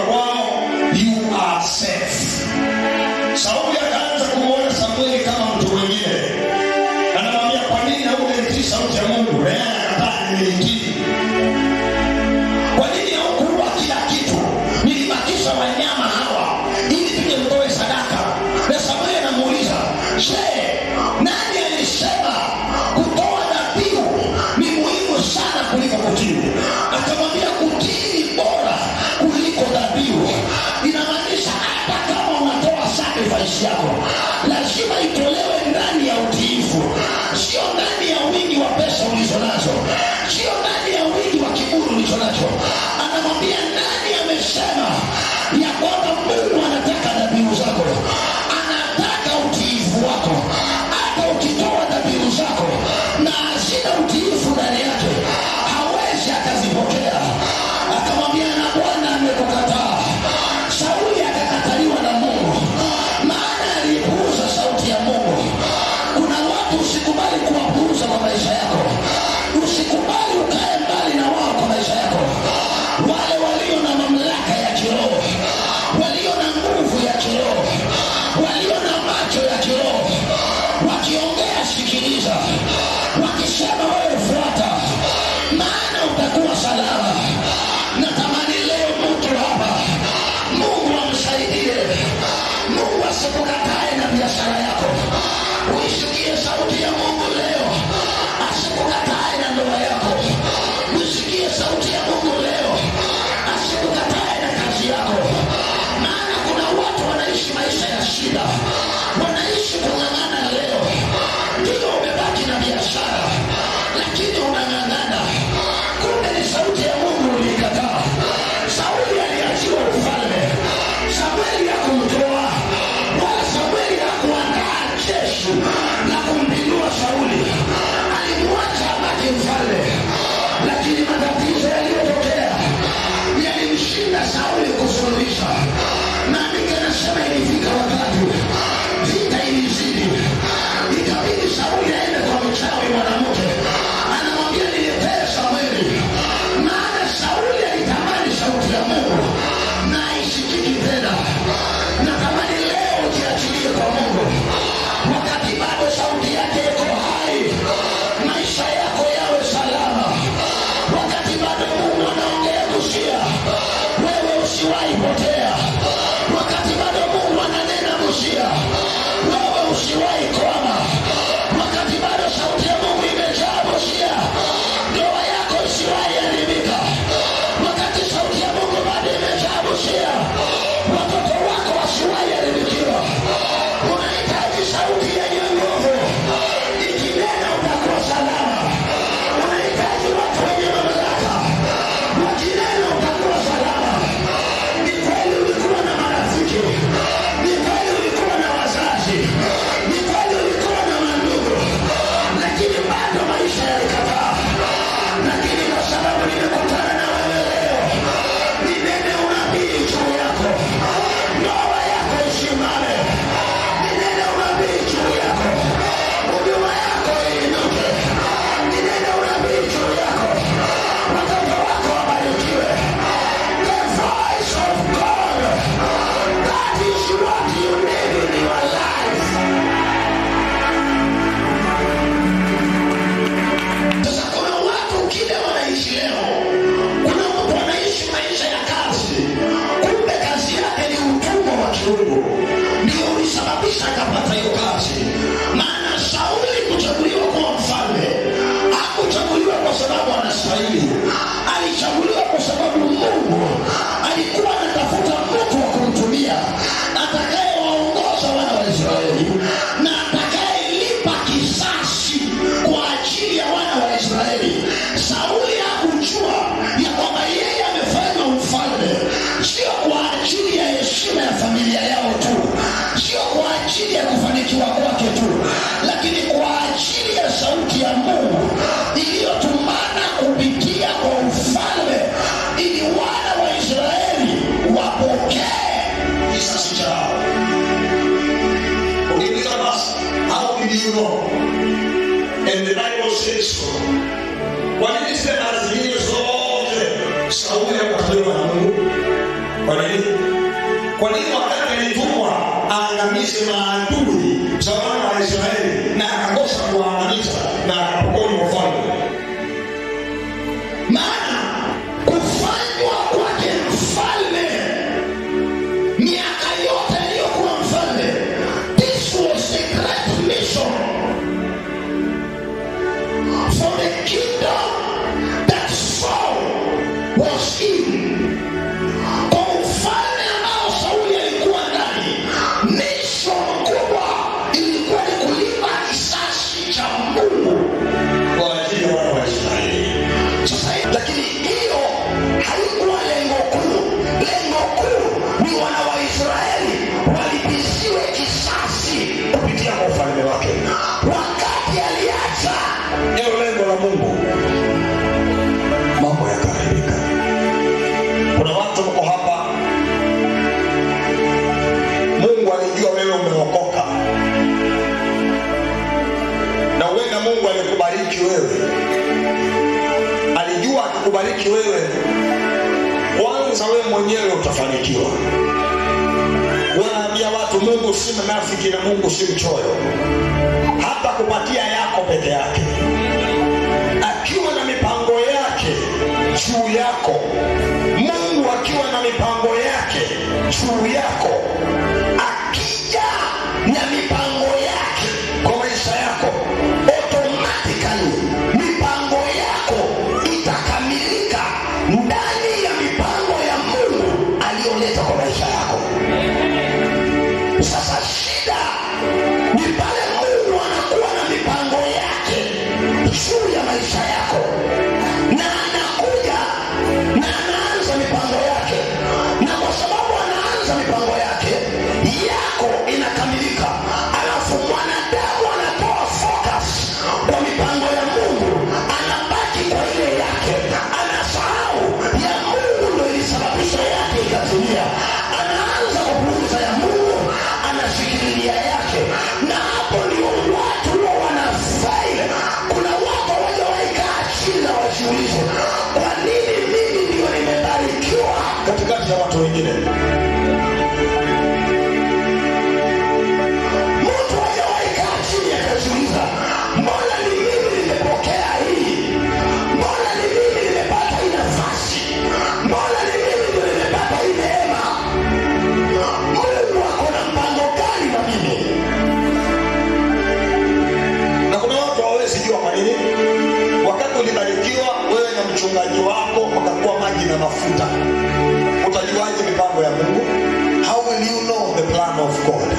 kwao you are safe sauli akaanza kumwona samueli kama mtu mwingine anamwambia kwa nini haungenitii sauti ya mungu naye anakataa nimeitii kwa nini haukuua kila kitu nilibakisha wanyama hawa ili tuje mtoe sadaka na samueli anamuuliza je nani alisema kutoa dhabihu ni muhimu sana kuliko kutii akamwambia kutii ni bora kuliko dhabihu inamaanisha hata kama unatoa sacrifice yako lazima itolewe ndani ya utiifu sio ndani ya wingi wa pesa ulizo nazo sio ndani ya wingi wa kiburi ulicho nacho anamwambia nani amesema ya kwamba mungu anataka dhabihu zako anataka utiifu wako hata ukitoa dhabihu zako na hazina utiifu ndani yake hawezi akazipokea akamwambia na bwana amekukataa sauli akakataliwa na mungu maana alipuuza sauti ya mungu kuna watu usikubali kuwapuuza kwa maisha yako usikubali ukae mbali na wao kwa maisha yako wale walio na mamlaka ya kiroho walio na nguvu ya kiroho walio na macho ya kiroho wakiongea sikiliza wakisema wewe fuata maana utakuwa salama natamani leo mtu hapa mungu amsaidie mungu asikukatae na biashara yako uisikie sauti ya mungu leo asikukatae na ndoa yako uisikie sauti ya mungu leo asikukatae na kazi yako maana kuna watu wanaishi maisha ya shida wanaishi kung'ang'ana leo ndio umebaki na biashara lakini unang'ang'ana kumbe ni sauti ya mungu uliikataa sauli aliachiwa ufalme samueli hakumtoa wala samueli hakuandaa jeshi la kumpindua sauli alimwacha abaki mfalme lakini matatizo yaliyotokea yalimshinda sauli kusuluhisha maandiko yanasema ilifika wakati vita ilizidi ikabidi sauli aende kwa mchawi mwanamke anamwambia niletee samueli maana sauli alitamani sauti ya mungu na aisikiki tena natamani leo jiachilie kwa mungu wakati bado sauti yake iko hai maisha yako yawe salama wakati bado mungu anaongea kusia wewe usiwahi potea wakati bado mungu ananena kusia wewe usiwahi kwama wakati bado sauti ya mungu imejaa kusia ndoa yako isiwahi haribika wakati sauti ya mungu bado imejaa kusia watoto wako wasiwahi haribikiwa unahitaji sauti yenye nguvu ikinena utakuwa salama unahitaji watu wenye mamlaka wakinena utakuwa salama ni kweli kwa nini kwa nini wakati alitumwa aangamize maadui za wana wa israeli na akakosa kuwaangamiza na akapokonywa ufalme maana kufanywa kwake mfalme miaka yote aliyokuwa mfalme this was a great mission for the kingdom that Saul was in kwa ufalme ambao sauli alikuwa ndani mission kubwa ilikuwa ni kulipa kisasi cha mungu kwa ajili ya wana wa israeli sasa lakini hiyo haikuwa lengo kuu lengo kuu ni wana wa israeli walipiziwe kisasi kupitia kwa ufalme wake wakati aliacha hilo lengo la mungu mambo yakaharibika kuna watu mko hapa mungu alijua wewe umeokoka na huenda mungu alikubariki wewe alijua akikubariki wewe kwanza wewe mwenyewe utafanikiwa wanaambia watu mungu si mnafiki na mungu si mchoyo hata kupatia yako peke yake akiwa na mipango yake juu yako mungu akiwa na mipango yake juu yako akija na mipango yake kwa maisha yako automatically mipango yako itakamilika ndani ya mipango ya mungu aliyoleta kwa maisha yako sasa shida ni pale mungu anakuwa na mipango yake juu ya maisha yako na anakuja na anaanza mipango yake na kwa sababu anaanza mipango yake yako inakamilika alafu mwanadamu anatoa focus kwa mipango ya mungu anabaki kwa ile yake anasahau ya mungu ndo ilisababisha yake ikatumia anaanza kupuuza ya mungu anashikililia yake na hapo ndio watu huwa wanafaili kuna watu wajawaikaa chini na wajiulize kwa nini mimi ndio nimebarikiwa katikati ya watu wengine mtu hajawaikaa chini akajiuliza mbona ni mimi nimepokea hii mbona ni mimi nimepata hii nafasi mbona ni mimi ndio nimepata hii neema mungu ako na mpango gani na mimi na kuna watu hawawezi jua kwa nini wakati ulibarikiwa wewe na mchungaji wako wakakuwa maji na mafuta utajuaje mipango ya mungu how will you know the plan of god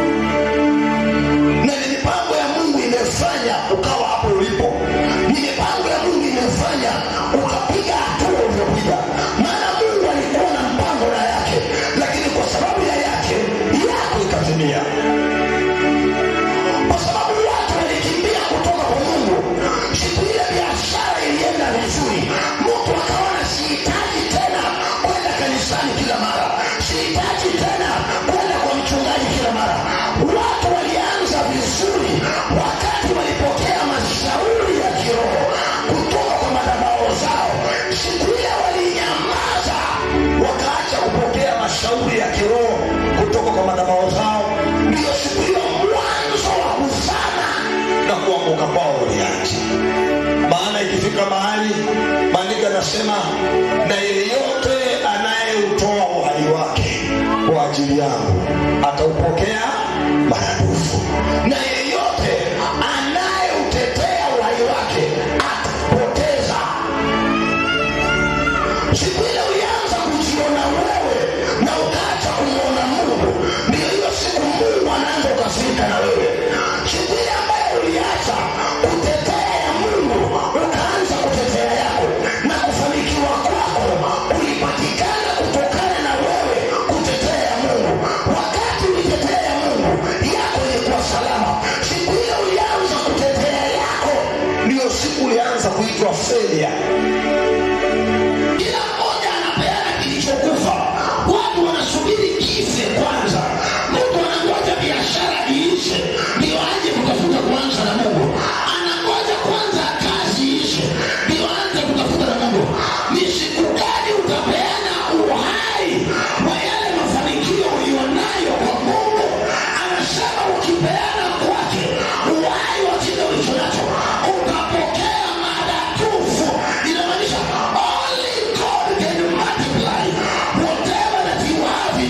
na ni mipango ya mungu imefanya ukawa hapo ulipo ni mipango ya mungu imefanya ukapiga hatua ulivyopiga maana mungu alikuwa na mpango na yake lakini kwa sababu ya yake yako ikatimia kwa sababu watu walikimbia kutoka kwa mungu siku ile biashara ilienda vizuri mtu akaona sihitaji tena kwenda kanisani kila mara sihitaji tena kwenda kwa mchungaji kila mara watu walianza vizuri wakati walipokea mashauri ya kiroho kutoka kwa madhabao zao siku ile walinyamaza wakaacha kupokea mashauri ya kiroho kutoka kwa madhabao zao ndio siku hiyo mwanzo wa kuzama na kuanguka kwao ulianza maana ikifika mahali maandiko yanasema na yeyote anayeutoa uhai wake kwa ajili yangu ataupokea maradufu na yeyote anayeutetea uhai wake atapoteza siku ile ulianza kujiona wewe na ukaacha kumwona mungu ndio hiyo siku mungu anaanza ukasirika na wewe siku ile ambayo uliacha kutetea ya mungu ukaanza kutetea yako na kufanikiwa kwako ulipatikana kutokana na wewe kutetea ya mungu wakati ulitetea ya mungu yako ilikuwa salama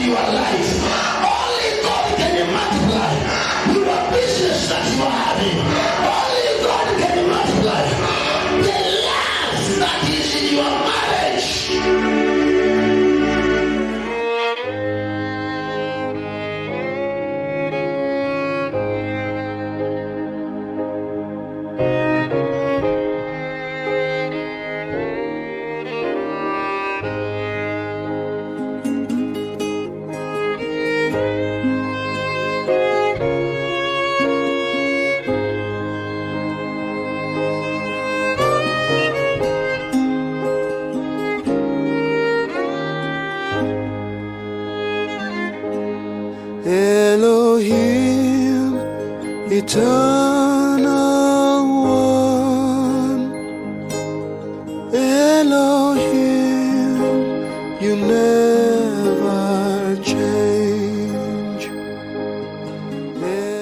in your life. Only God can multiply your business that you are having. Only God can multiply the love that is in your marriage. Elohim, eternal one. Elohim, you never